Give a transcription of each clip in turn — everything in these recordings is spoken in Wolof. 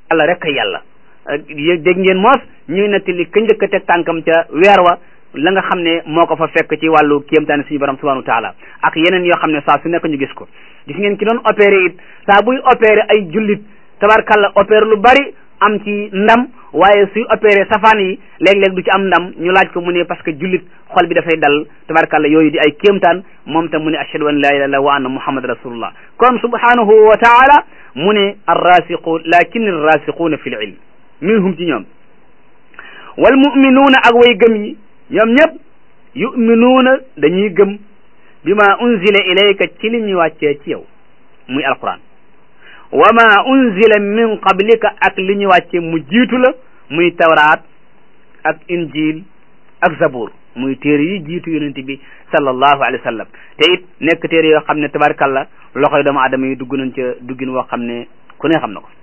yàlla rek a yàlla dégg ngeen moos ñuy nettali ka njëkk a teg tànkam ca weer wa la nga xam ne moo ko fa fekk ci wàllu kéemtaane suñu borom subhanahu wa taala ak yeneen yoo xam ne saa su nekk ñu gis ko gis ngeen ki doon opéré it saa buy opéré ay jullit tabarkalla opéré lu bari am ci ndam waaye suy opéré safaan yi léeg-léeg du ci am ndam ñu laaj ko mu ne parce que jullit xol bi dafay dal tabarkalla yooyu di ay kéemtaan moom tam mu ne ashhadu an la ilaha illallah wa anna muhammad rasulullah kon subhanahu wa taala mu ne arrasiqun lakin arrasiquuna fi l ilm minhum ci ñoom wal muminuuna ak way gëm yi ñoom ñëpp yuminuuna dañuy gëm bi ma unzila ilayka ci li ñu wàccee ci yow muy alquran wa ma unzila min qablika ak li ñu wàccee mu jiitu la muy tawraat ak injil ak zabur muy téere yi jiitu yonent bi sallallahu alayhi wa sallam te it nekk téere yoo xam ne tabarkalla loxoy doomu aadama yi dugg nañ ca duggin woo xam ne ku ne xam na ko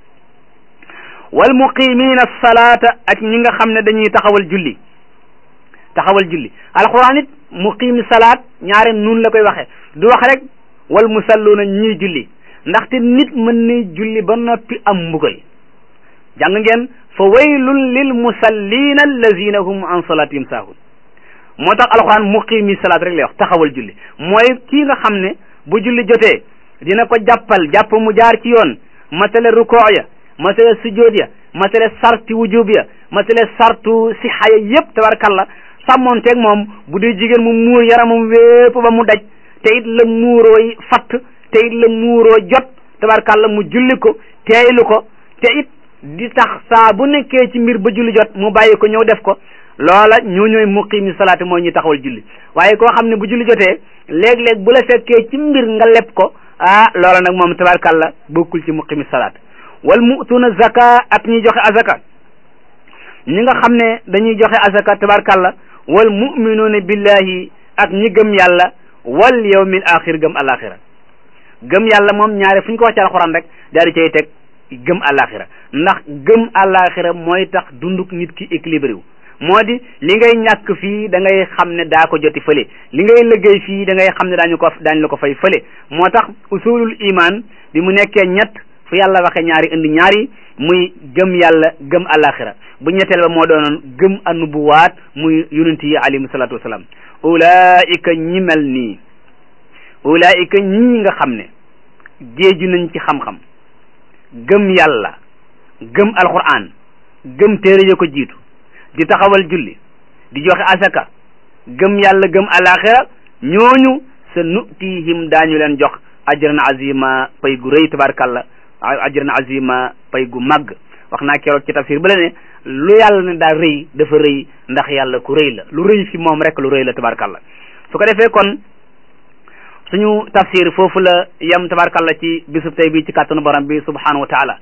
wal muqimina salaata ak ñi nga xam ne dañuy taxawal julli taxawal julli alquran it muqimi salaat ñaare nun la koy waxe du wax rek wal musalluuna ñii julli ndaxte nit mën na julli ba noppi am mbugal jàng ngeen fa waylun lil musallina allazina hum an salatihim saahun moo tax alquran muqimi salaat rek lay wax taxawal julli mooy kii nga xam ne bu julli jotee dina ko jàppal jàpp mu jaar ci yoon matale rukoo ya matale sujjóot ya matale sarti wujub ya matale sartu sixa ya yëpp tabarkalla sàmmoonteeg moom bu dee jigéen mu muur yaramam wépp ba mu daj te it la muurooy fatt te it la muuroo jot tabarkalla mu julli ko teeylu ko te it di tax saa bu nekkee ci mbir ba julli jot mu bàyyi ko ñëw def ko loola ñoo ñooy muqimi salaati mooy ñu taxawal julli waaye koo xam ne bu julli jotee léeg-léeg bu la fekkee ci mbir nga leb ko ah loola nag moom tabarkalla bokkul ci muqimi salaat wal mu'tuna zaka ak ñuy joxe azaka ñi nga xam ne dañuy joxe azaka tabarkalla wal muminuuna billahi ak ñi gëm yàlla wal yawmil axir gëm alaxira gëm yàlla moom ñaare fu ñu ko wax ci alxuraan rek daal di cay teg gëm alaxira ndax gëm alaxira mooy tax dunduk nit ki équilibré wu moo di li ngay ñàkk fii da ngay xam ne daa ko joti fële li ngay liggéey fii da ngay xam ne daañu ko daañu la ko fay fële moo tax usulul iman bi mu nekkee ñett fu yàlla waxe ñaari indi ñaari muy gëm yàlla gëm alaxira bu ñetteel ba moo doonoon gëm annubuwaat muy yonent yi alayhimu salaatu wasalaam ulaika ñi mel nii ulaika ñii nga xam ne géeju nañ ci xam-xam gëm yàlla gëm alquran gëm téere ya ko jiitu di taxawal julli di joxe asaka gëm yàlla gëm alaxira ñooñu sa nutihim daañu leen jox ajran azima pay gu rëy tabarkalla ajran azima pay gu màgg wax naa keroog ci tafsir ba la ne lu yàlla ne daal rëy dafa rëy ndax yàlla ku rëy la lu rëy fi moom rek lu rëy la tabarkalla su ko defee kon suñu tafsir foofu la yem tabarkalla ci bisub tey bi ci kàttanu borom bi subhanahu wa taala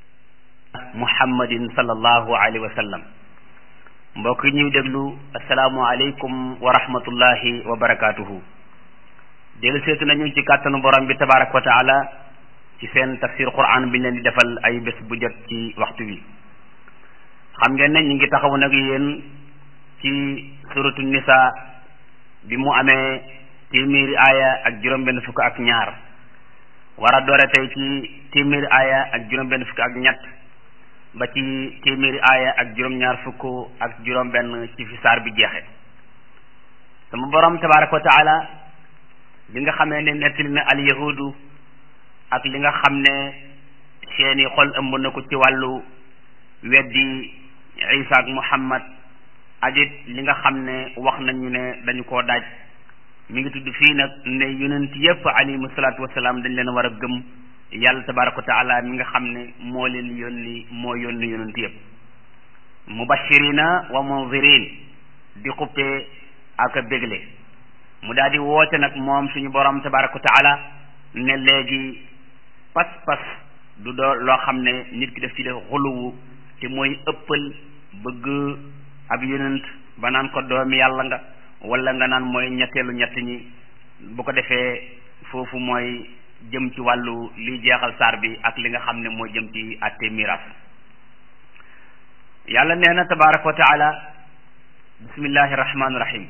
muhammadin sallallahu alayhi wa sallam mbokk yi ñuy déglu asalaamu aleykum wa rahmatullahi wa barakatuhu dellu seetu nañu ci kàttanu borom bi tabaraka wa taala ci seen tafsir quran bi ñu leen di defal ay bés bu jot ci waxtu wi xam ngeen ne ñu ngi taxaw nag yéen ci suratu nisa bi mu amee téeméeri aaya ak juróom-benn fukk ak ñaar war a doore tey ci téeméeri aaya ak juróom-benn fukk ak ñett ba ci téeméeri aaya ak juróom-ñaar fukk ak juróom-benn ci fi saar bi jeexe sama borom tabaraka wa taala bi nga xamee ne nettali na al yahudu ak li nga xam ne seeni xol ëmb na ko ci wàllu weddi isa ak muhammad ak it li nga xam ne wax nañu ne dañu koo daaj mi ngi tudd fii nag ne yonent yëpp alayhimu salaatu wasalaam dañ leen war a gëm yàlla tabaraka wa taala mi nga xam ne moo leen yónni moo yónni yonent yëpp mubashirina wa munzirin di xuppee ak a bégle mu daal di woote nag moom suñu borom tabaraka wa taala ne léegi pas-pas du doo loo xam ne nit ki def ci def xuluwu te mooy ëppal bëgg ab yonent ba naan ko doomi yàlla nga wala nga naan mooy ñetteelu ñett ñi bu ko defee foofu mooy jëm ci wàllu liy jeexal saar bi ak li nga xam ne moo jëm ci atte miraas yàlla nee na tabaraka wa taala bismillahi rahmaani rahim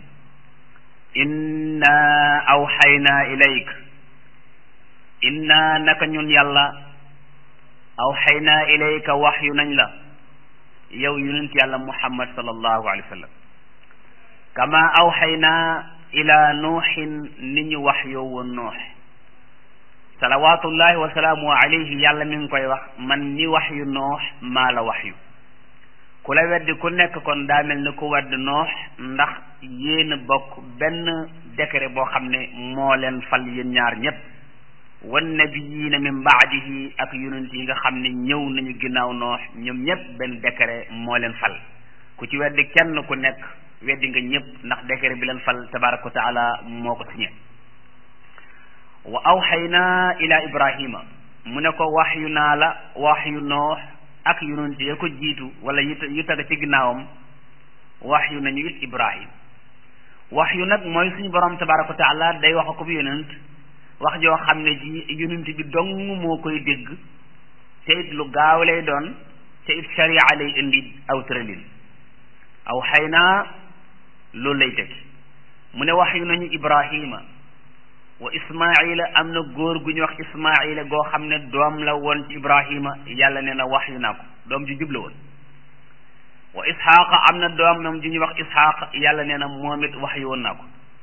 inna awxayna ilayk inna naka ñun yàlla awxaynaa ilayka waxyu nañ la yow yonent yàlla muhammad sallallahu alayhi wa sallam kama awxaynaa ila nuuxin ni ñu wax yow woon noox salawatullahi wa salaamu alayhi yàlla mi ngi koy wax man ni wax yu noox maa la wax yu ku la weddi ku nekk kon daa mel ni ku wedd noox ndax yéen a bokk benn décret boo xam ne moo leen fal yéen ñaar ñépp wan nabiyiina min baadihi ak yonent yi nga xam ne ñëw nañu ginnaaw noox ñoom ñépp benn décret moo leen fal ku ci weddi kenn ku nekk weddi nga ñépp ndax décret bi leen fal tabaraka wa taala moo ko signé wa awxaynaa ila ibrahima mu ne ko wax yu naa la wax yu noox ak yonent ya ko jiitu wala yu yu tag ci ginnaawam wax yu nañu it ibrahim wax yu nag mooy suñu borom tabaraka wa taala day wax ko bi yonent wax joo xam ne ji yonent bi dong moo koy dégg te it lu gaaw lay doon te it sharia lay indi aw tëralin aw xëy naa loolu lay teg mu ne wax yu nañu ibrahima wa ismaila am na góor gu ñu wax ismaila goo xam ne doom la woon ci ibrahima yàlla nee na wax yu naa ko doom ju jubla woon wa isxaaqa am na doom moom ju ñuy wax isxaaq yàlla nee na moom it wax yu woon naa ko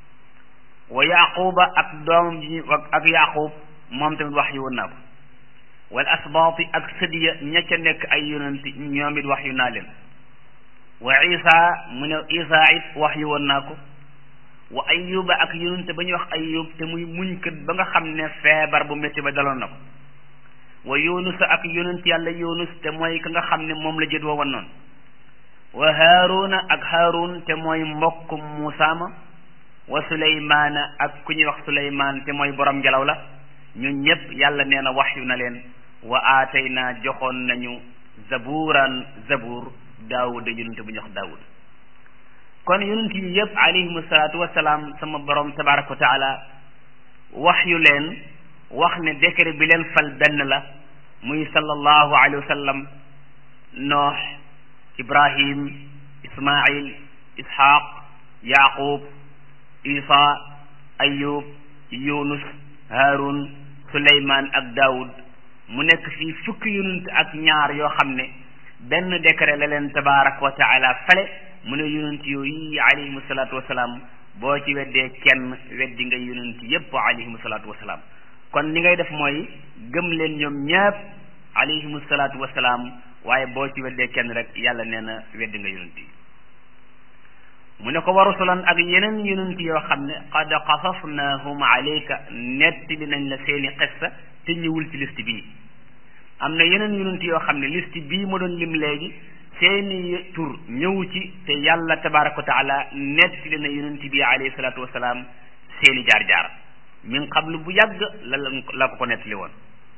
wa yaquba ak doomam ji ñu ak yaqub moom tamit wax yu woon naa ko wal asbaati ak sëdiya ña ca nekk ay yonent ñoom it wax yu naa leen wa isa mu ne isa it wax yu woon naa ko wa ayuba ak yonent ba ñuy wax ayub te muy muñkat ba nga xam ne feebar bu métti ba daloon na ko wa yunus ak yonent yàlla yunus te mooy ka nga xam ne moom la jët woon noonu wa haaruna ak haarun te mooy mbokk muusa ma wa suleymaana ak ku ñuy wax suleymaan te mooy borom ngelaw la ñun ñëpp yàlla nee na wax yu na leen wa aatayna joxoon nañu zaburan zabur daawuda yonent bu ñu wax daawud kon yonent yi yëpp alayhimu salaatu wasalaam sama borom tabaraka wa taala wax yu leen wax ne décret bi leen fal benn la muy sallallahu alayhi wa sallam noox ibrahim ismail ishaq yaqub isa ayub yunus harun suleyman ak daawud mu nekk fii fukki yonent ak ñaar yoo xam ne benn décret la leen tabaraka wa taala fale mu ne yonent yooyu alayhimu salaatu wasalaam boo ci weddee kenn weddi nga yonent yépp alayhimu salaatu wasalaam kon li ngay def mooy gëm leen ñoom ñépp alayhimu salaatu wasalaam waaye boo ci weddee kenn rek yàlla nee na weddi nga yonent yi mu ne ko wa rusulan ak yeneen yonent yoo xam ne qad qasasnahum alayka nettali nañ la seeni xissa te ñëwul ci liste bii am na yeneen yonent yoo xam ne liste bii ma doon lim léegi seeni tur ñëw ci te yàlla tabaraka wa taala nettali na yonent bi alayhi salaatu wasalaam seeni jaar-jaar min qablu bu yàgg la la ko ko nettali woon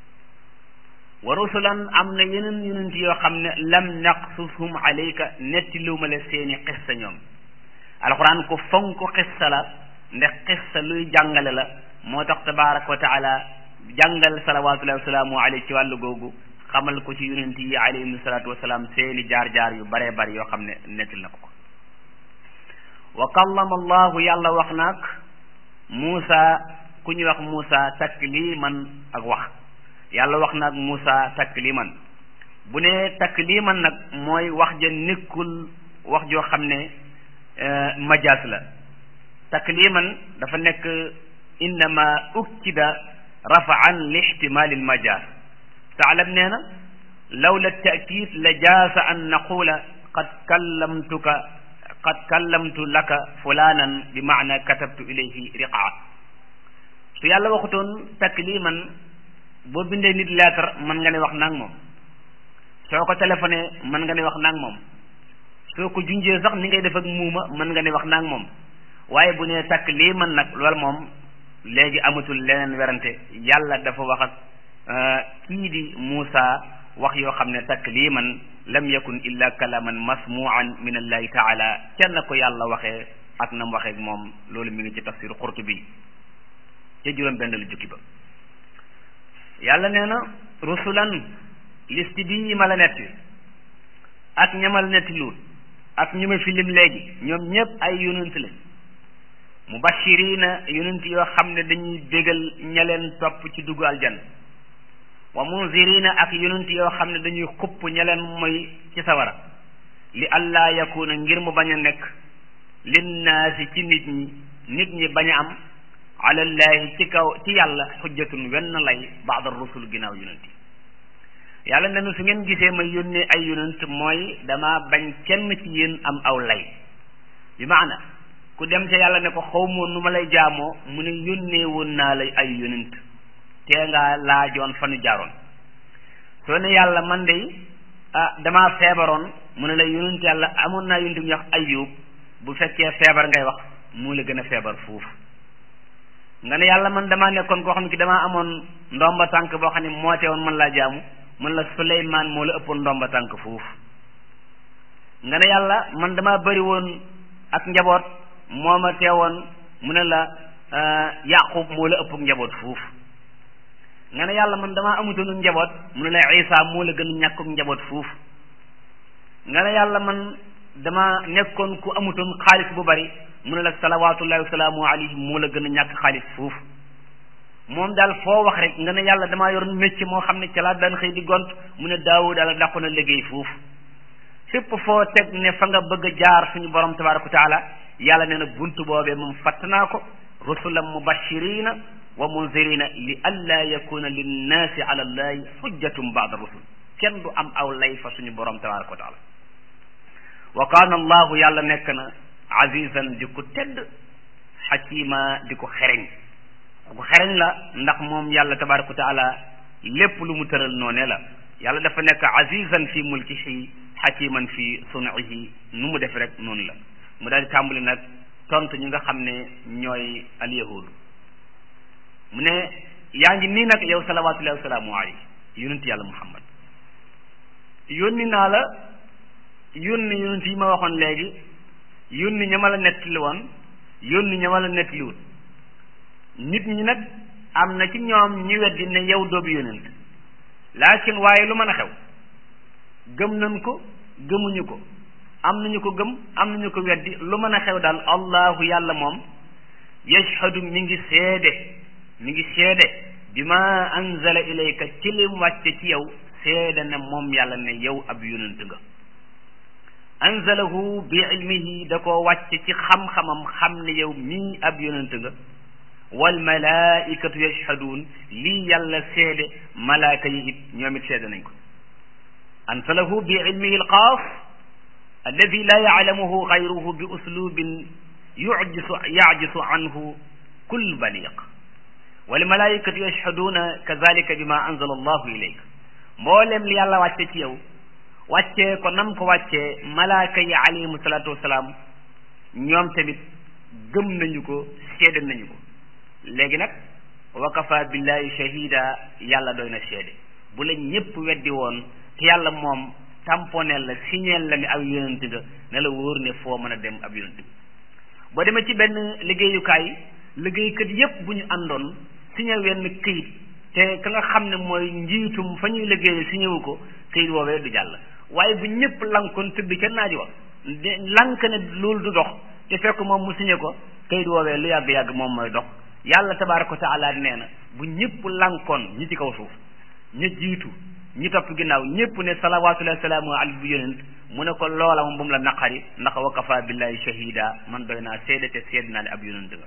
wa rusulan am na yeneen yonent yoo xam ne lam naqsushum alayka nettaliwuma la seeni xissa ñoom alquran ko fonk xissa la ndax xissa luy jàngale la moo tax tabaraka wa taala jàngal salawatullahi wasalaamu alayhi ci wàllu googu xamal ko ci yonent yi alayhim salaatu wasalaam seeni jaar-jaar yu baree bari yoo xam ne nettil na ko ko wa kallama allahu yàlla wax naag Muusa ku ñuy wax Muusa takliman ak wax yàlla wax naag Muusa takliman bu ne takliman nag mooy wax ja nekkul wax joo xam ne majaas la takliman dafa nekk innama ukkida rafaan li ihtimali almajaas taalam nee na lawla taakid la jaasa an naqula qad kallamtuka qad kallamtu laka fulanan bi maana katabtu ilayhi riqaa su yàlla waxutoon takliman boo bindee nit lettre mën nga ne wax naag moom soo ko téléphoné mën nga ne wax naag moom soo ko junjee sax ni ngay def ak muuma mën nga ne wax naag moom waaye bu nee takliman nag loolu moom léegi amatul leneen werante yàlla dafa wax ak kii di Muusa wax yoo xam ne takliman lam yakun illa kalaman masmuan min allahi taala kenn ko yàlla waxee ak nam waxee moom loolu mi ngi ci tafsir Qurtubi ca juróom benn lu jukki ba yàlla nee na rusulan liste bii ma la netti ak ñamal netti luut ak ñu ma filim léegi ñoom ñëpp ay yonent lañ mubashirina yonent yoo xam ne dañuy bégal ña leen topp ci dugg aljan wa munzirina ak yonent yoo xam ne dañuy xupp ña leen mooy ci sawara li allah yakuna ngir mu bañ a nekk linnaasi ci nit ñi nit ñi bañ a am alallahi ci kaw ci yàlla xujjatun wenn lay baada rusul ginnaaw yonent yi yàlla nenu su ngeen gisee ma yónnee ay yonent mooy dama bañ kenn ci yéen am aw lay bi maana ku dem ca yàlla ne ko xaw moon nu ma lay jaamoo mu ne yónnee woon naa la ay yonent tee ngaa laajoon fa nu jaaroon soo ne yàlla man de ah damaa feebaroon mu ne la yonent yàlla amoon naa yonent bu ñuy wax ayub bu fekkee feebar ngay wax moo la gën a feebar foofu nga ne yàlla man damaa nekkoon koo xam ne ki damaa amoon ndomba tànk boo xam ne moo teewoon man laa jaamu mun la Suleymaan moo la ëppoon ndomba tànk foofu nga ne yàlla man damaa bëri woon ak njaboot moo ma teewoon mu ne la Yaqub moo la ëpp njaboot foofu nga ne yàlla man damaa amutoon njaboot mu ne la Isa moo la gën a ñàkkuk njaboot foofu nga ne yàlla man dama nekkoon ku amutoon xaalis bu bari mu ne la salawaatullahi wa salaamu alayhi moo la gën a ñàkk xaalis foofu moom daal foo wax rek nga ne yàlla damaa yoroon métier moo xam ne ca laa daan xëy di gont mu ne daawu daal dàqu na liggéey foofu fépp foo teg ne fa nga bëgg a jaar suñu borom tabaraka wa taala yàlla nee na buntu boobee moom fatt naa ko rusulan mubashirina wa munzirina li alla yakuna linnaasi ala allahi xujjatum baada rusul kenn du am aw lay fa suñu borom tabaraka wa taala wa kaana allahu yàlla nekk na azizan di ko tedd xakima di ko xereñ ku xereñ la ndax moom yàlla tabaraka wa taala lépp lu mu tëral noone la yàlla dafa nekk azizan fi mulkihi xakiman fi sunihi nu mu def rek noonu la mu daal di tàmbali nag tontu ñi nga xam ne ñooy alyahud mu ne yaa ngi nii nag yow salawatullahi wasalaamu alayhi yonent yàlla muhammad yónni naa la yónni yonent yi ma waxoon léegi yónni ña ma la nettali woon yónni ña ma la nettaliwut nit ñi nag am na ci ñoom ñi weddi ne yow doobu yonent laakin waaye lu mën a xew gëm nañ ko gëmuñu ko am nañu ko gëm am nañu ko weddi lu mën a xew daal allahu yàlla moom yashhadu mi ngi seede mi ngi seede bi ma anzala ilayka ci lim wàcce ci yow seede ne moom yàlla ne yow ab yonent nga anzalahu bi ilmihi da koo wàcce ci xam-xamam xam ne yow mii ab yonent nga wal malaikatu yashhaduun lii yàlla seede malaaka yi it ñoom it seede nañ ko anzalahu bi ilmihi alxaas alladi la yaclamuhu gayruhu bi uslubin yujisu yajisu anhu kull baliq wal malaikatu yashhaduuna kazalika bima anzala allahu ilayk mboolem li yàlla wàcce ci yow wàccee ko nam ko wàccee malaaka yi alayhimu salaatu wasalaam ñoom tamit gëm nañu ko seede nañu ko léegi nag wa kafa billahi shahida yàlla doy na seede bu la ñëpp weddi woon te yàlla moom tamponeel la signeel la ni ab yonent nga ne la wóor ne foo mën a dem ab yonent nga boo demee ci benn liggéeyukaay liggéeykat yépp bu ñu àndoon signé wenn këyit te ka nga xam ne mooy njiitum fa ñuy liggéeye signé wu ko këyit woowee du jàll waaye bu ñëpp lankoon tëdd ca naaj wa lank ne loolu du dox te fekk moom mu signé ko këyit woowee lu yàgg-yàgg moom mooy dox yàlla tabaaraka wa taala nee na bu ñëpp lankoon ñi ci kaw suuf ña jiitu ñi topp ginnaaw ñëpp ne salawaatullahi salaamu alayhi bu yonent mu ne ko loola moom bu mu la naqari ndax wa kafa billahi shahida man doy naa seede te seede naa ne ab yonent nga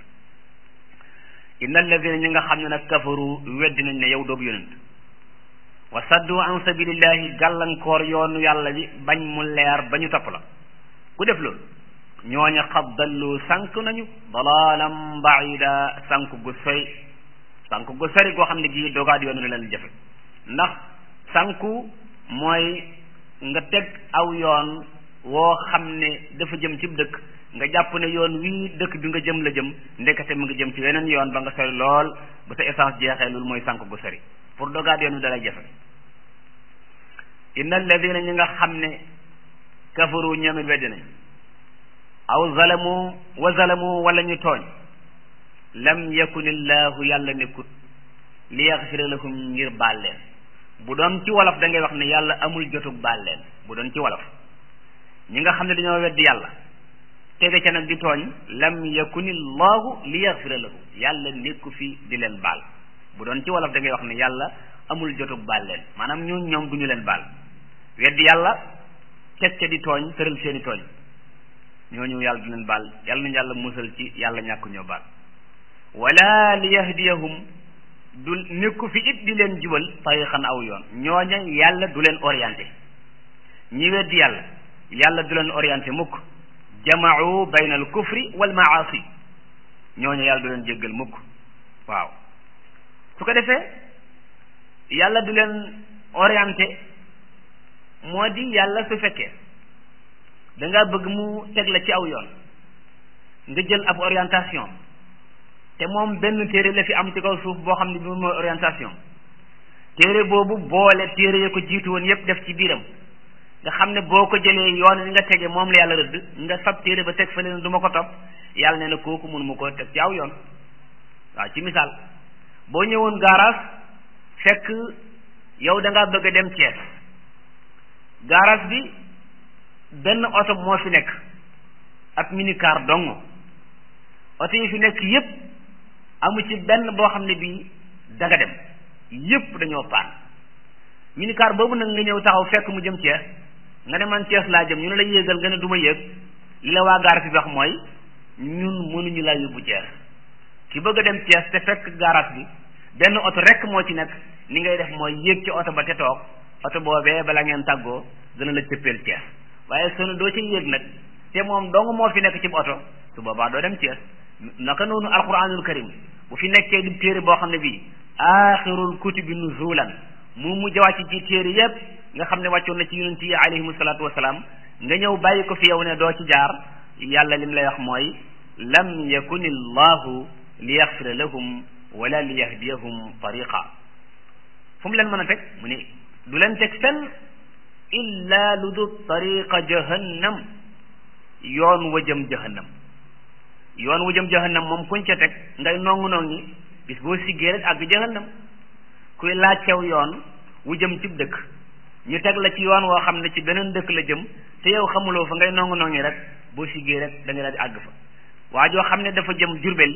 inna alladina ñi nga xam ne nag kafaru weddi nañ ne yow doobu yonent wa saddu an sabilillahi gàllankoor yoonu yàlla bi bañ mu leer ba ñu topp la ku def loolu ñooña xad dallu sànk nañu dalalan baida sànk gu sori sànk gu sori goo xam ne gii dogaat yoonu la leen jafe ndax sànku mooy nga teg aw yoon woo xam ne dafa jëm ci dëkk nga jàpp ne yoon wii dëkk bi nga jëm la jëm ndekete mu ngi jëm ci weneen yoon ba nga sori lool ba sa essence jeexee loolu mooy sànk gu sori pour dogaat yoon wi dalay jafe inna alladina ñi nga xam ne kafaru ñoom it weddi nañ aw zalamu wa zalamu wala ñu tooñ lam yakun illahu yàlla nekkut li yaxfira lahum ngir baal leen bu doon ci wolof da ngay wax ne yàlla amul jotug baal leen bu doon ci wolof ñi nga xam ne dañoo weddi yàlla tege ca nag di tooñ lam yakun illahu li yaxfira lahum yàlla nekku fi di leen baal bu doon ci wolof da ngay wax ne yàlla amul jotug baal leen maanaam ñun ñoom du ñu leen baal weddi yàlla teg ca di tooñ tëral seeni tooñ ñooñu yàlla du leen baal yàlla nañu yàlla musal ci yàlla ñàkk ñoo baal wala li yahdiyahum du nekku fi it di leen jubal tariqan aw yoon ñooña yàlla du leen orienté ñi weddi yàlla yàlla du leen orienté mukk jamaau bayna al kufri wal maasi ñooña yàlla du leen jéggal mukk waaw su ko defee yàlla du leen orienté moo di yàlla su fekkee da nga bëgg mu teg la ci aw yoon nga jël ab orientation te moom benn téere la fi am ci kaw suuf boo xam ne bi mooy orientation téere boobu boole téere ya ko jiitu woon yépp def ci biiram nga xam ne boo ko jëlee yoon wi nga tege moom la yàlla rëdd nga fab téere ba teg fa leen du ma ko topp yàlla nee na kooku mun mu ko teg ci aw yoon waaw ci misaal boo ñëwoon garage fekk yow da ngaa bëgg a dem Thiès garage bi benn oto moo fi nekk ab minicar dong oto yi fi nekk yépp amu ci benn boo xam ne bii da nga dem yépp dañoo paan minicar boobu nag nga ñëw taxaw fekk mu jëm Thiès nga ne man Thiès laa jëm ñu ne la yéegal nga ne du ma yéeg li la waa garage bi wax mooy ñun mënuñu laa yóbbu Thiès ki bëgg a dem Thiès te fekk garage bi benn oto rek moo ci nekk ni ngay def mooy yéeg ci oto ba te toog oto boobee bala ngeen tàggoo dana la cëppeel Thiès waaye soo doo ci yéeg nag te moom dong moo fi nekk ci oto su boobaa doo dem Thiès naka noonu alquranul karim bu fi nekkee di téere boo xam ne bii axirul kutubi nuzulan mu mujj wàcc ci téere yépp nga xam ne wàccoon na ci yonent yi alayhimu salaatu wasalaam nga ñëw bàyyi ko fi yow ne doo ci jaar yàlla lim lay wax mooy lam yakun illahu li yaxfira lahum wala li yahdiyahum tariqa fu mu leen mën a teg mu ne du leen teg fenn illa lu du tariqa jahannam yoon wa jëm jahannam yoon wu jëm jahannam moom kuñ ca teg ngay nongu nongi bis boo siggee rek àgg jahannam kuy laajtew yoon wu jëm cib dëkk ñu teg la ci yoon woo xam ne ci beneen dëkk la jëm te yow xamuloo fa ngay nongu nongi rek boo siggee rek da nga daal di àgg fa waa joo xam ne dafa jëm Jurbel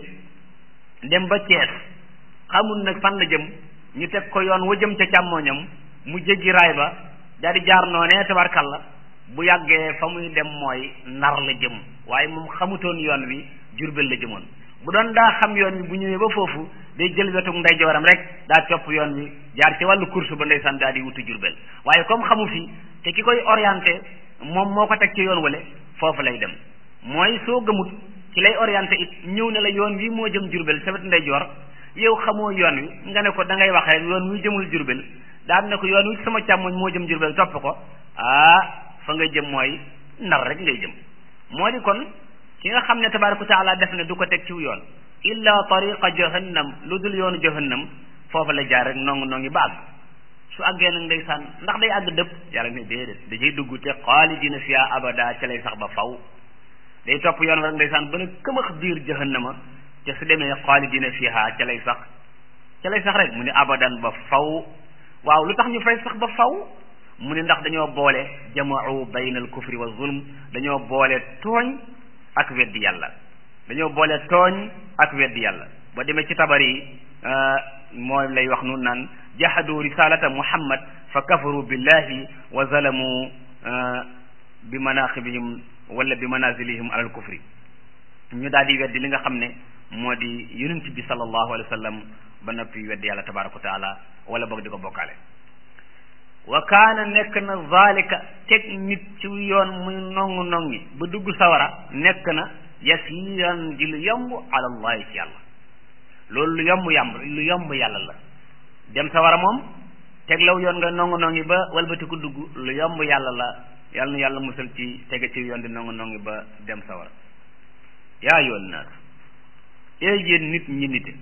dem ba Cees xamul nag fan la jëm ñu teg ko yoon wa jëm ca càmmooñam mu jéggi raay ba daal di jaar noonee tabarkalla bu yàggee fa muy dem mooy nar la jëm waaye moom xamutoon yoon wi jurbel la jëmoon bu doon daa xam yoon wi bu ñëwee ba foofu day jël wetu ndeyjooram rek daa topp yoon wi jaar ci wàllu course ba ndeysaan daal di wuti jurbel waaye comme xamu fi te ki koy orienté moom moo ko teg ci yoon wale foofu lay dem mooy soo gëmut ci lay orienté it ñëw ne la yoon wi moo jëm jurbel sa wetu ndeyjoor yow xamoo yoon wi nga ne ko da ngay wax rek yoon wi jëmul jurbel daan ne ko yoon wi sama càmmoñ moo jëm jurbel topp ko ah fa nga jëm mooy nar rek ngay jëm moo di kon ki nga xam ne tabaraka taala def ne du ko teg ciw yoon illa tariqa jahannam lu dul yoonu jahannam foofu la jaar rek nongu nongi ba àgg su àggee nag ndeysaan ndax day àgg dëpp yàlla ne déedéet da cay dugg te xaalidina fiha abada ca lay sax ba faw day topp yoon wa rek ndeysaan ba ne këmax biir jahannama te su demee xaalidina fiha ca lay sax ca lay sax rek mu ne abadan ba faw waaw lu tax ñu fay sax ba faw mu ne ndax dañoo boole jamaau bayna al kufri wa zulm dañoo boole tooñ ak weddi yàlla dañoo boole tooñ ak weddi yàlla ba demee ci tabar yi mooy lay wax nun naan jahadu risalata muhammad fa kafaru billahi wa zalamu bi manaqibihim wala bi manazilihim alal kufri ñu daal di weddi li nga xam ne moo di yonent bi sallallahu alayhi wa sallam ba noppi weddi yàlla tabaraka wa taala wala boog di ko bokkaale wa kaana nekk na zalika teg nit ci yoon muy nongu nongi ba dugg sawara nekk na yasiran di lu yomb ala allahi ci yàlla loolu lu yomb yàmb lu yomb yàlla la dem sawara moom teg law yoon nga nongu nongi ba walbati ko dugg lu yomb yàlla la yàlla na yàlla musal ci tege ci yoon di nongu nongi ba dem sawara yaa yoon naas ee yéen nit ñi nite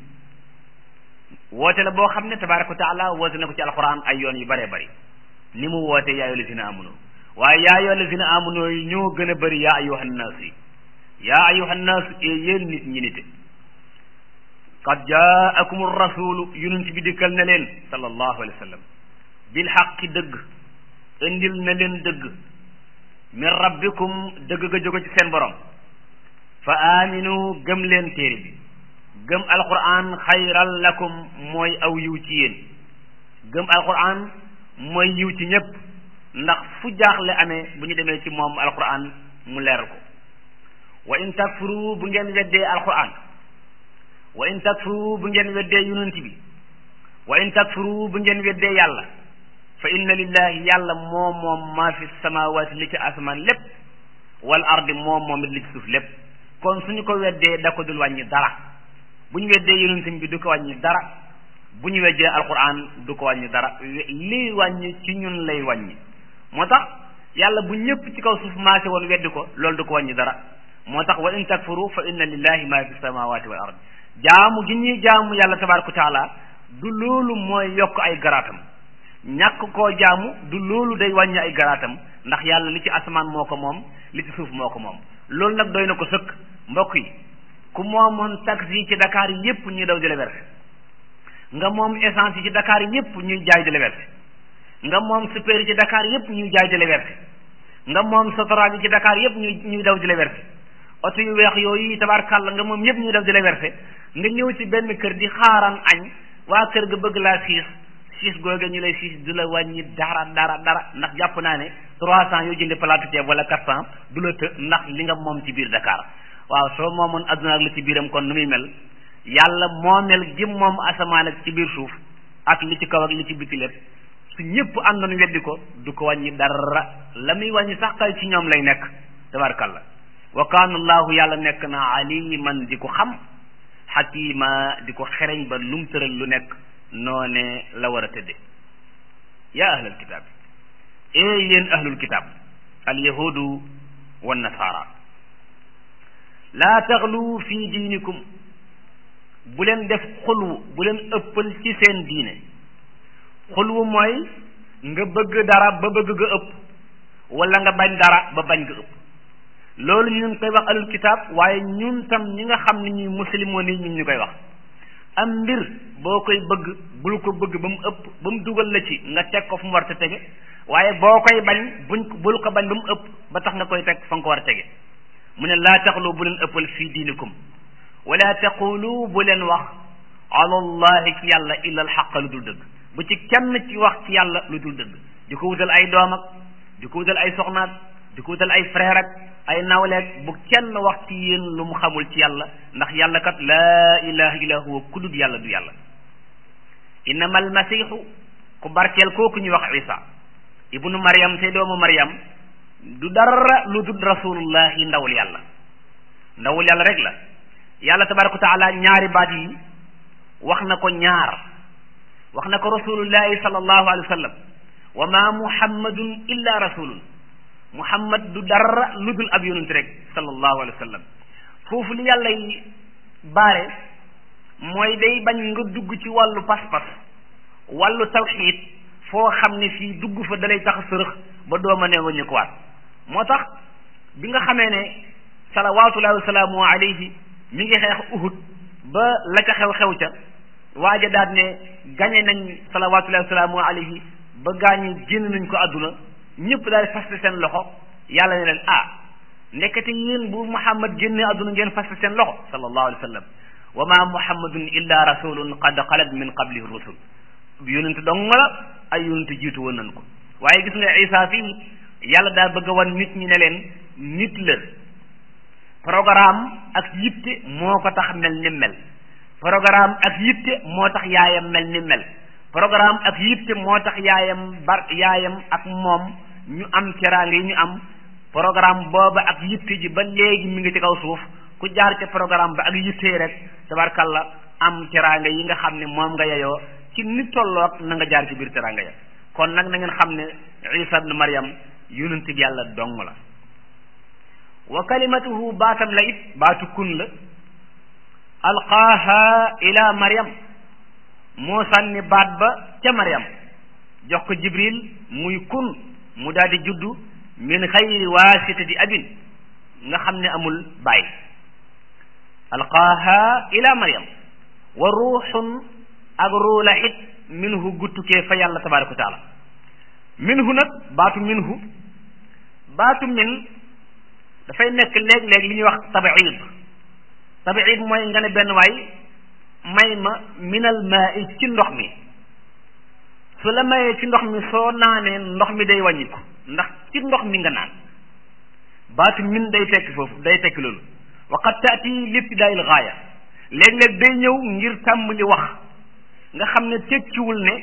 woote la boo xam ne tabaraka wa taala woote na ko ci alquran ay yoon yu bëree bëri ni mu woote yaa ayyuha lazina amanu waaye yaa ayyuha lazina amanu yi ñoo gën a bëri yaa ayyuha nnaas yi yaa ayyuha nnaas ee yéen nit ñi nite qad jaakum rasulu yonent bi dikkal na leen sallallahu alayhi wa sallam bil xaqi dëgg indil na leen dëgg min rabbikum dëgg ga jóge ci seen borom fa aminu gëm leen téere bi gëm alquran xayral lakum mooy aw yiw ci yéen gëm alquran mooy yiw ci ñëpp ndax fu jaaxle amee bu ñu demee ci moom alquran mu leeral ko wa in takfuru bu ngeen weddee alquran wa in takfuru bu ngeen weddee yonent bi wa in takfuru bu ngeen weddee yàlla fa inna lillahi yàlla moom moom maa fi samawaati li ci asamaan lépp wal ardi moom moom it li ci suuf lépp kon suñu ko weddee da ko dul wàññi dara bu ñu weddee yonent bi du ko wàññi dara bu ñu weddee alquran du ko wàññi dara lii wàññi ci ñun lay wàññi moo tax yàlla bu ñëpp ci kaw suuf maase woon weddi ko loolu du ko wàññi dara moo tax wa in takfuru fa inna lillahi ma fi samawati wal ard jaamu gi ñuy jaamu yàlla tabaraka wa taala du loolu mooy yokk ay garaatam ñàkk koo jaamu du loolu day wàññi ay garaatam ndax yàlla li ci asamaan moo ko moom li ci suuf moo ko moom loolu nag doy na ko sëkk mbokk yi ku moomoon taxi yi ci Dakar yépp ñuy daw di la verser nga moom essence yi ci Dakar yépp ñuy jaay di la verser nga moom super yi ci Dakar yépp ñuy jaay di la verser nga moom sotoraag yi ci Dakar yépp ñuy ñuy daw di la verser oto yu weex yooyu tabarkàlla nga moom yépp ñuy daw di la verser nga ñëw ci benn kër di xaaraan añ waa kër ga bëgg laa siis siis googe ñu lay siis du la wàññi dara dara dara ndax jàpp naa ne trois cent yoo jënde palaatu ceeb wala quatre cent du la të ndax li nga moom ci biir Dakar waaw soo moomoon adduna ak li ci biiram kon nu muy mel yàlla moomel gi moom asamaan ak ci biir suuf ak li ci kaw ak li ci biti lépp su ñëpp àndoon weddi ko du ko wàññi dara la muy wàññi sax kay ci ñoom lay nekk tabarkalla wa kaana allahu yàlla nekk na aliman di ko xam xakima di ko xereñ ba lum tëral lu nekk noone la war a tëdde yaa ahlal kitaab ee yéen ahlul kitaab al yahudu wa nasaara laa taxlu fi diinikum bu leen def xulwu bu leen ëppal ci seen diine xulwu mooy nga bëgg dara ba bëgg nga ëpp wala nga bañ dara ba bañ nga ëpp loolu ñu ngi koy wax alul kitaab waaye ñun tam ñi nga xam ne ñuy muslimoon yi ñu ñu koy wax am mbir boo koy bëgg bul ko bëgg ba mu ëpp ba mu dugal la ci nga teg ko fu mu war a tege waaye boo koy bañ buñ bul ko bañ ba mu ëpp ba tax nga koy teg fa nga ko war a tege mu ne laa taxlu bu leen ëppal fii diinikum wala taqulu bu leen wax ala allahi ci yàlla illa alxaqa lu dul dëgg bu ci kenn ci wax ci yàlla lu dul dëgg di ko wutal ay doom ak di ko wutal ay soxnaat di ko wutal ay frère ak ay nawleeg bu kenn wax ci yéen lu mu xamul ci yàlla ndax yàlla kat laa ilaha illa huwa ku dul yàlla du yàlla innama almasihu ku barkeel kooku ñuy wax isa ibnu maryam te doomu maryam du dara lu dul rasulullahi ndawul yàlla ndawul yàlla rek la yàlla tabaraka wa taala ñaari baat yi wax na ko ñaar wax na ko rasulullahi sallallahu alayhi wa sallam wa ma muhammadun illa rasulun muhammad du dara lu dul ab yonent rek sallallahu alayhi wa sallam foofu li yàlla yi baare mooy day bañ nga dugg ci wàllu pas-pas wàllu tawxiid foo xam ne fii dugg fa dalay tax sërëx ba dooma ne nga ñu ko waat moo tax bi nga xamee ne salawaatullahi wa salaamu alayhi mi ngi xeex uhud ba la ca xew-xew ca waaja daat ne gañe nañ salawaatullahi wa salaamu alayhi ba gaañi génn nañ ko àdduna ñëpp daal faste seen loxo yàlla ne leen ah nekkate yéen bu muhammad génne àdduna ngeen faste seen loxo sallallahu alayhi wa sallam wa ma muhammadun illa rasulun qad xalat min qablihi rusul yonent dong la ay yonent jiitu woon nañ ko waaye gis nga isa fii yàlla daal bëgg a wan nit ñi ne leen nit la programme ak yitte moo ko tax mel ni mel programme ak yitte moo tax yaayam mel ni mel programme ak yitte moo tax yaayam bar yaayam ak moom ñu am teraanga yi ñu am programme booba ak yitte ji ba léegi mi ngi ci kaw suuf ku jaar ca programme ba ak yitte rek tabarkalla am teraanga yi nga xam ne moom nga yeyoo ci nit tolloog na nga jaar ci biir teraanga ya kon nag na ngeen xam ne isa ibnu maryam yonent bi yàlla dong la wa kalimatuhu baatam la it baatu kun la alqaaha ila maryam moo sànni baat ba ca maryam jox ko jibril muy kun mu daal di juddu min xayri waasitati abin nga xam ne amul baay alqaaha ila maryam wa ruuxun ak ruula it minhu guttukee fa yàlla tabaraka wa taala minhu nag baatu minhu baatu min dafay nekk léeg-léeg li ñuy wax tabiid tabiid mooy nga ne benn waay may ma minal maa i ci ndox mi su la mayee ci ndox mi soo naanee ndox mi day wàññiku ndax ci ndox mi nga naan baatu min day tekki foofu day tekki loolu waqad taati libtidaayil gaaya léeg-léeg day ñëw ngir tàmbali wax nga xam ne tekkiwul ne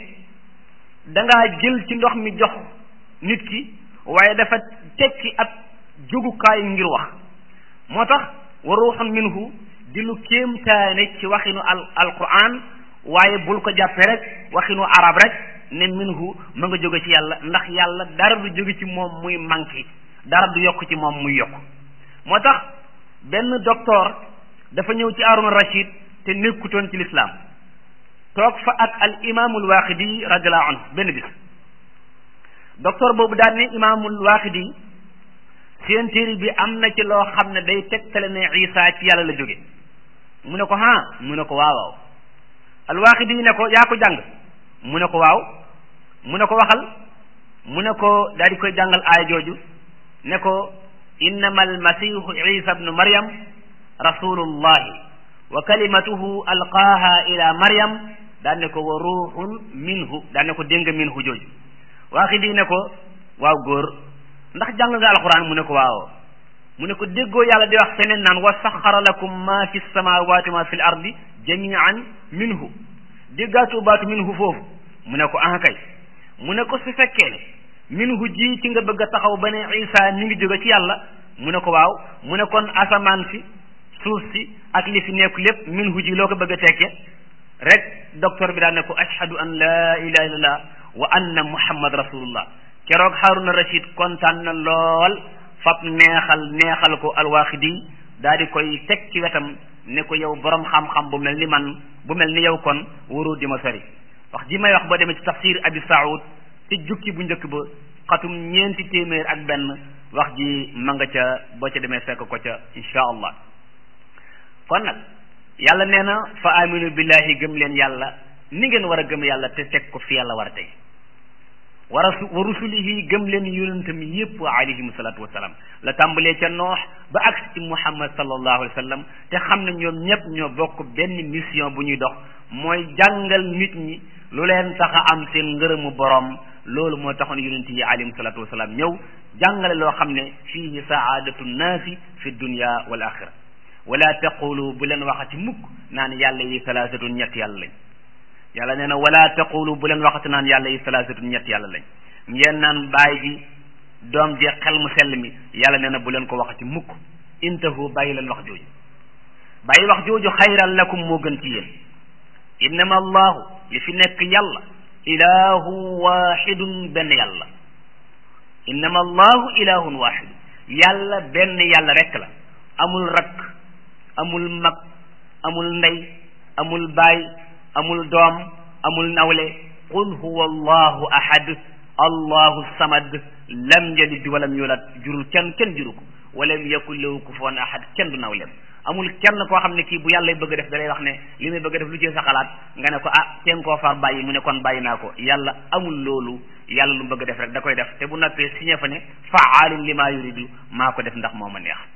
dangaa jël ci ndox mi jox nit ki waaye dafa tekki ab jógukaay ngir wax moo tax wa ruuxun minhu di lu kéemtaane ci waxinu al alquran waaye bul ko jàppee rek waxinu arab rek ne minhu ma nga jóge ci yàlla ndax yàlla dara du jóge ci moom muy manqué dara du yokk ci moom muy yokk moo tax benn docteur dafa ñëw ci Haaruna Rachid te nekkutoon ci lislaam toog fa ak al imaamul waaqidi radiallahu anhu benn bis docteur boobu daal ne imaamul waaqidi seen téere bi am na ci loo xam ne day tegtale ne Isa ci yàlla la jóge mu ne ko ha mu ne ko waaw waaw al waaqidi ne ko yaa ko jàng mu ne ko waaw mu ne ko waxal mu ne ko daal di koy jàngal aaya jooju ne ko innama almasihu isa bnu maryam rasulullahi wa kalimatuhu alqaaha ila maryam daan ne ko wa ruuxun minhu daan ne ko dégg nga minhu jooju waaxi di ne ko waaw góor ndax jàng nga alquran mu ne ko waaw mu ne ko déggoo yàlla di wax feneen naan wa saxara lakum ma fi samawati ma fi l ardi jamian minhu déggaatoo baatu minhu foofu mu ne ko ah kay mu ne ko su fekkee ne minhu ji ci nga bëgg a taxaw ba ne isa mi ngi jóge ci yàlla mu ne ko waaw mu ne kon asamaan si suuf si ak li fi nekk lépp minhu ji loo ko bëgg a tekke rek docteur bi daal ne ko ashhadu an la ilaha illallah wa anna muhammad rasulullah keroog Haruna Rashid kontaan na lool fab neexal neexal ko alwaxidi daal di koy teg ci wetam ne ko yow borom xam-xam bu mel ni man bu mel ni yow kon waroo di ma sori wax ji may wax boo demee ci tafsir abi saoud ci jukki bu njëkk ba xatum ñeenti téeméer ak benn wax ji ma nga ca boo ca demee fekk ko ca insha allah kon nag yàlla nee na fa aminu billahi gëm leen yàlla ni ngeen war a gëm yàlla te teg ko fi yàlla war a tey wa rasu wa rusulihi gëm leen yonentam yépp alayhim salaatu wasalaam la tàmbalee ca noox ba agsi ci muhammad sallallahu alayhi wa sallam te xam ne ñoom ñëpp ñoo bokk benn mission bu ñuy dox mooy jàngal nit ñi lu leen tax a am seen ngërëmu borom loolu moo taxoon yonent yi alayhim salaatu wasalaam ñëw jàngale loo xam ne fiihi saadatu nnaasi fi dunya wal axira wala taqulu bu leen waxati mukk naan yàlla yi salaasatun ñett yàlla lañ yàlla nee na wala taqulu bu leen waxati naan yàlla yi salaasatun ñett yàlla lañ ngeen naan baay ji doom ji xel mu sell mi yàlla nee na bu leen ko waxati mukk intahu bàyyi leen wax jooju bàyyi wax jooju xayran lakum moo gën ci yéen innama allahu li fi nekk yàlla ilahu waxidun benn yàlla innama allahu ilahun waxid yàlla benn yàlla rekk la amul rakk amul mag amul ndey amul baay amul doom amul nawle qul huwa allahu ahad allahu samad lam yalid walam yulad jurul kenn kenn juru ko walam yakun lahu kufuwan ahad kenn du nawleem amul kenn koo xam ne kii bu yàlla bëgg a def da lay wax ne li may bëgg a def lu ci sa xalaat nga ne ko ah teen koo far bàyyi mu ne kon bàyyi naa ko yàlla amul loolu yàlla lu bëgg a def rek da koy def te bu noppee signé fa ne faalun li maa yuridu maa ko def ndax moo ma neex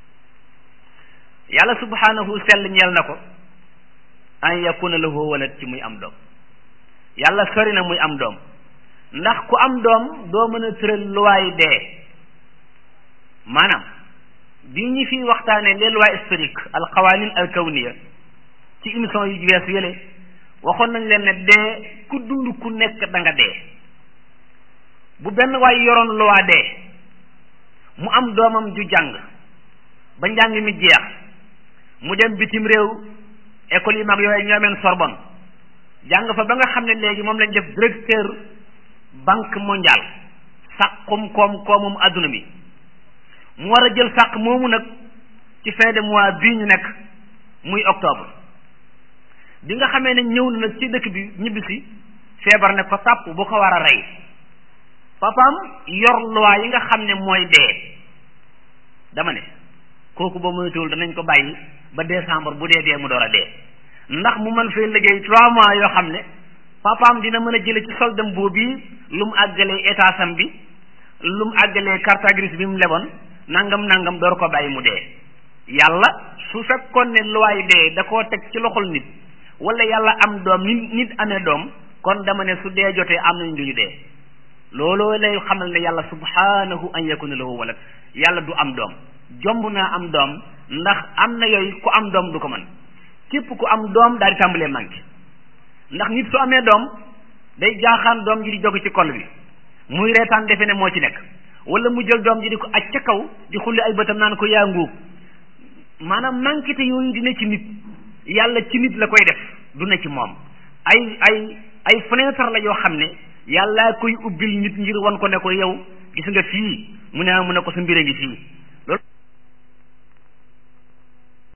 yàlla subhanahu sell ñeel na ko an yakuna lahu walad ci muy am doom yàlla sori na muy am doom ndax ku am doom doo mën a tëral luwaay dee maanaam bi ñu fi waxtaanee les lois historiques al qawanin al kawniya ci émission yu wees yële waxoon nañ leen ne dee ku dund ku nekk da nga dee bu benn waay yoroon loi dee mu am doomam ju jàng ba njàng mi jeex mu dem bitim réew école yi mag yooyu ñoomeen Sorbonne jàng fa ba nga xam ne léegi moom lañ def directeur banque mondiale sàqum koom koomum adduna mi mu war a jël sàq moomu nag ci fin de mois bii ñu nekk muy octobre bi nga xamee ne ñëw na nag ci dëkk bi ñibbisi feebar ne ko tàpp bu ko war a rey papaam yor loi yi nga xam ne mooy dee dama ne kooku ba moytuwul danañ ko bàyyi ba décembre bu dee dee mu door a dee ndax mu mën fee liggéey trois mois yoo xam ne papaam dina mën a jële ci soldam boobu lu mu àggalee état sam bi lu mu àggalee carte grise bi mu leboon nangam nangam door ko bàyyi mu dee yàlla su fekkoon ne luwaay dee da koo teg ci loxol nit wala yàlla am doom nit nit amee doom kon dama ne su dee jotee am nañ duñu dee looloo lay xamal ne yàlla subhanahu an yakuna lahu walad yàlla du am doom jomb naa am doom ndax am na yooyu ku am doom du ko mën képp ku am doom daal di tàmbalee manqué ndax nit su amee doom day jaaxaan doom ji di jóge ci kol bi muy reetaan defe ne moo ci nekk wala mu jël doom ji di ko aj ca kaw di xulli ay bëtam naan ko yaa nguub maanaam manqué te yooyu dina ci nit yàlla ci nit la koy def du ne ci moom ay ay ay fenêtre la yoo xam ne yàllaa koy ubbil nit ngir wan ko ne ko yow gis nga fii mu ne mu ne ko sa mbir a ngi fii